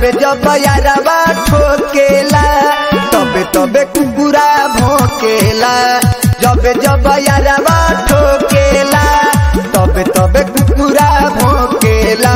जबे जब यारवा ठोकेला तबे तबे कुकुरा भोकेला जबे जब यारवा ठोकेला तबे तबे कुकुरा भोकेला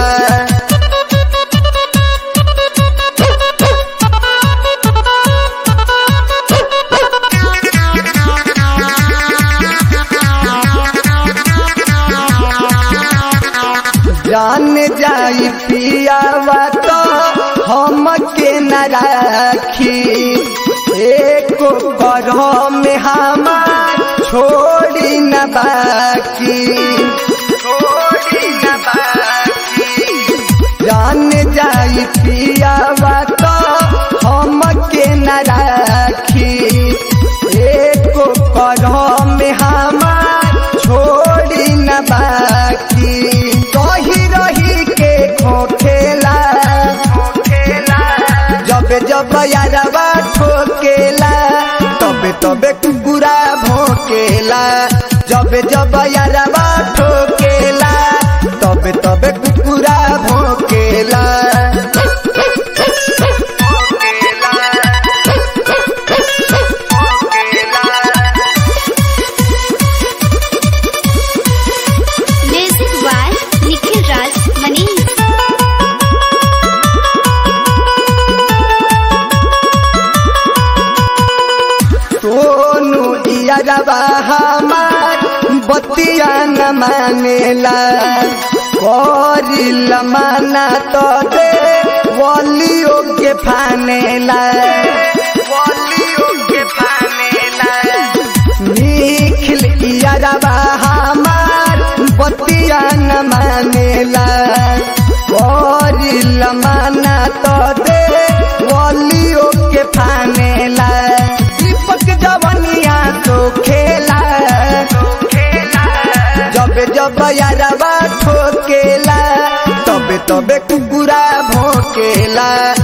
जान जाई पियावा तो हम के न राखी एको करह में हमार छोड़ी न बाकी छोड़ी न बाकी जान जाई पियावा तो हम के न राखी एको करह में हमार छोड़ी न बाकी कही रही के खोखेला जबे जब यारवा ठोकेला तबे तबे कुकुरा भोकेला जबे जब यारवा ठोकेला तबे तबे कुकुरा भोकेला Music by Nikhil Raj Manish. Sonu यारवा हमार बतिया न मानेला करिल माना तो दे वलियो के फानेला वलियो के फानेला निखिल यारवा हमार बतिया न मानेला करिल माना तो दे वलियो के फानेला दीपक जवनिया तो खेला जबे जब यारवा ठोकेला तबे तबे कुकुरा भोकेला